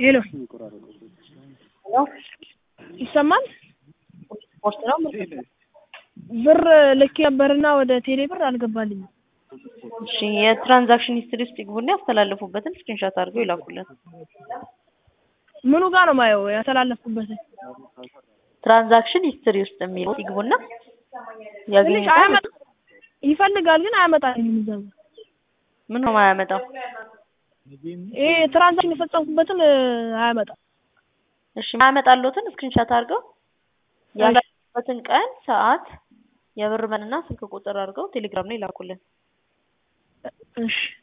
ሄሎ ይሰማል? ስፖርት ነው። ብር ልኬ ነበርና ወደ ቴሌ ብር አልገባልኝም። እሺ የትራንዛክሽን ሂስትሪ ውስጥ ይግቡና ያስተላለፉበትን ስክሪንሾት አድርገው ይላኩልን። ምኑ ጋር ነው ማየው ያስተላለፍኩበትን? ትራንዛክሽን ሂስትሪ ውስጥ የሚለው ይግቡና ትንሽ ያገኙታል። አያመጣ ይፈልጋል ግን አያመጣልኝም። እዛ ጋር ምን ነው የማያመጣው? ይሄ ትራንዛክሽን የፈጸምኩበትን አያመጣም። እሺ የማያመጣልዎትን ስክሪንሾት አድርገው ያለበትን ቀን፣ ሰዓት፣ የብር መጠንና ስልክ ቁጥር አድርገው ቴሌግራም ላይ ይላኩልን። እሺ